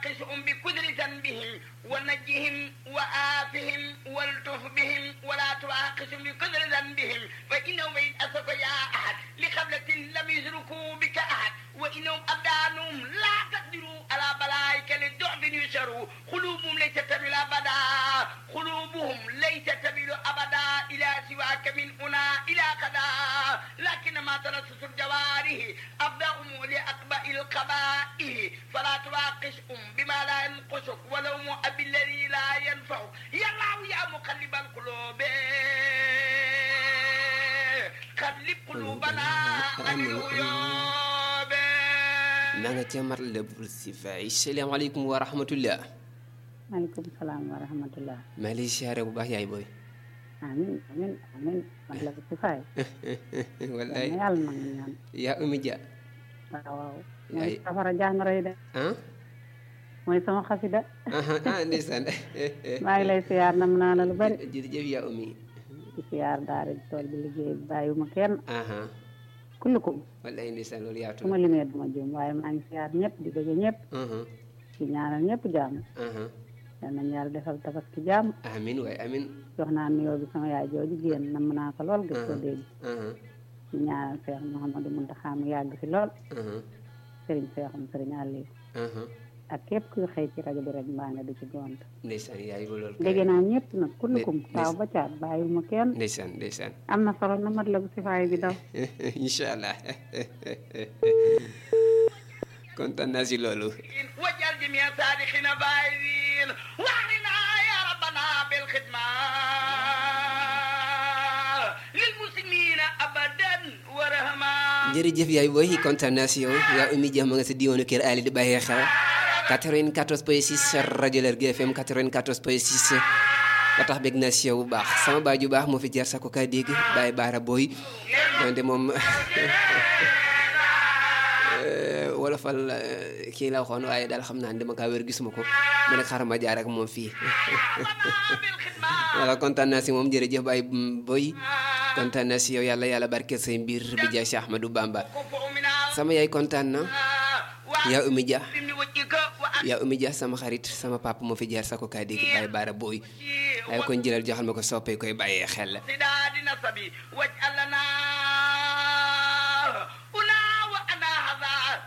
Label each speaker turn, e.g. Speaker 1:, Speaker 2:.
Speaker 1: تواقشهم بكدر ذنبهم ونجهم وآفهم والتف بهم ولا تواقشهم بكدر ذنبهم فإنهم إن أسف يا أحد لقبلة لم يشركوا بك أحد وإنهم أبدانهم لا تقدروا على بلائك للضعف يشروا قلوبهم ليست تميل أبدا قلوبهم ليست تميل أبدا إلى سواك من هنا إلى غدا لكنما تلصص الجوارح أبدأهم لأقبأ القبائل فلا تواقشهم بما لا ينقصك ولو مؤب الذي لا ينفعك يا الله يا مقلب القلوب قلب قلوبنا عن الغيوب
Speaker 2: na nga ca mat la bul si fay salaamaaleykum wa rahmatullah
Speaker 3: maaleykum salaam wa rahmatullah
Speaker 2: maa lay siyaare bu baax yaay booy
Speaker 3: amin amin amin man la ko si faay
Speaker 2: wallaay
Speaker 3: yàlla yàlla nangu ñaan
Speaker 2: yaa umi ja
Speaker 3: waaw waaw
Speaker 2: Ay.
Speaker 3: mooy safara jàngoro de
Speaker 2: ah
Speaker 3: mooy sama xasida
Speaker 2: ah ah ndeysaan
Speaker 3: maa ngi lay siyaar nam naa la lu bari
Speaker 2: jërëjëf yaa umi
Speaker 3: di siyaar daara di tool bi liggéey bi bàyyiwuma kenn
Speaker 2: aha
Speaker 3: kullukum
Speaker 2: wallaay ndeysaan loolu yaatu
Speaker 3: su ma
Speaker 2: na
Speaker 3: limee duma juum waaye maa ngi siyaar ñëpp di bëgg ñëpp
Speaker 2: aha
Speaker 3: di ñaanal ñëpp jàmm
Speaker 2: aha
Speaker 3: yal nañu yàlla defal tabaski jàmm
Speaker 2: amin waay amin
Speaker 3: jox naa nuyoo bi sama yaay jooju génn nam naa ko lool gis ko
Speaker 2: aha
Speaker 3: dégg
Speaker 2: aha
Speaker 3: di ñaanal Cheikh Mouhamadou Mountakha mu yàgg fi lool
Speaker 2: aha
Speaker 3: sëriñ Cheikhoum sëriñ Aliou
Speaker 2: aha
Speaker 3: ak képp kuy xëy ci rajo bi rek mbaa nga di ci gont
Speaker 2: ndeysaan yaay ba loolu
Speaker 3: dégg naa ñëpp nag kullukum
Speaker 2: Ndey-
Speaker 3: taaw ba caat bàyyiwuma kenn
Speaker 2: ndeysaan ndeysaan
Speaker 3: am na solo na mat la bu si faay bi daw
Speaker 2: incha allah kontaan naa si loolu
Speaker 1: واجعل جميع صادقين بايدين واعلنا يا ربنا بالخدمة للمسلمين أبدا ورحمة
Speaker 2: jërëjëf yaay booy kontaan naa si yow yaa umi jax ma nga sa diwaanu kër Ali di bàyyee xel 94 point 6 rajo Lergui FM 94 point 6 ba tax bég naa si yow bu baax sama baay ju baax moo fi jar sa ko kaa dégg bàyyi baara booy donte moom wala fal kii la waxoon waaye daal xam naa ne dama kaa wér gisuma ko ma ne xaaral ma jaar ak moom fii voilà kontaan naa si moom jërëjëf baay booy kontaan naa si yow yàlla yàlla barkeel say mbir bi jaay si Ahmadou Bamba sama yaay kontaan na yaa umi ja yaa umi ja sama xarit sama papa moo fi jaar sa ko kaa dégg bàyyi baara booy waaye kon jëlal joxal ma ko soppee koy bàyyee xel
Speaker 1: سداد نصبي واجعل لنا